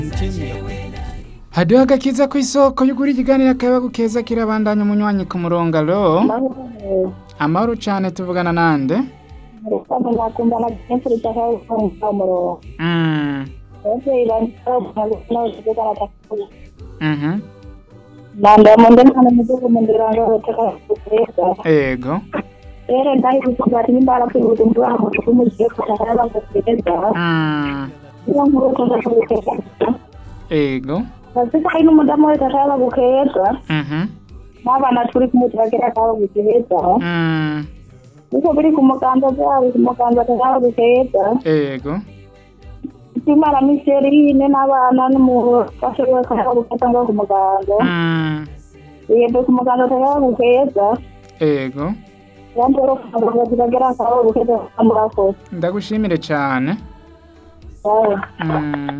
haduha agakiza ku isoko y'ugura ikiganiro akayabagu keza kirabandanya umunywanyi ku murongo alo amahoro cane tuvugana nande nakumva na kenshi ritaka kumva umurongo Mm, abavyeyi banavugana takuri mhm, nanda munde ntana mudugu mundiranga rutaka kugeza ego rero ndahise bati nimbara kwibuza mtu wabo kumugiye kutaka bakugeza Mm, iyo nkuru kugeza ego bazika hari n'umudamu wese ashaka gukeza mhm, n'abana turi kumutiragira akaba gukeza mm, niko biri ku muganza byabo ku muganza akaba gukeza ego imana miserine n'abana n'umufasha we akaba gukeza ngo ku muganza Mm, yebwe ku muganza akaba gukeza ego yandi rero ku muganza kiragira akaba gukeza murakoze ndagushimire cane Bye. Mm.